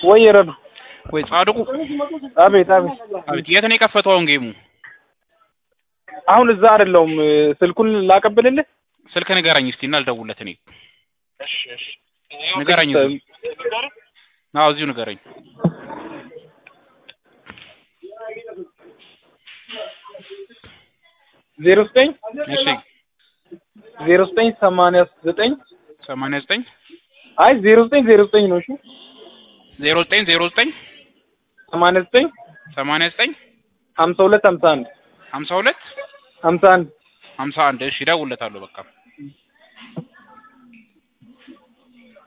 ወይ ረዱ ወይ ጻድቁ አቤት አቤት አቤት የት ነው የከፈተው አሁን ጌሙ አሁን እዛ አይደለሁም ስልኩን ላቀብልልህ ስልክ ንገረኝ እስቲ እና ልደውልለት እኔ እሺ እሺ ንገረኝ አዎ እዚሁ ንገረኝ ዜሮ ዘጠኝ እሺ ዜሮ ዘጠኝ ሰማንያ ዘጠኝ ሰማንያ ዘጠኝ አይ ዜሮ ዘጠኝ ዜሮ ዘጠኝ ነው እሺ ዜሮ ዘጠኝ ዜሮ ዘጠኝ ሰማንያ ዘጠኝ ሰማንያ ዘጠኝ ሀምሳ ሁለት ሀምሳ አንድ ሀምሳ ሁለት ሀምሳ አንድ ሀምሳ አንድ እሺ እደውልለታለሁ በቃ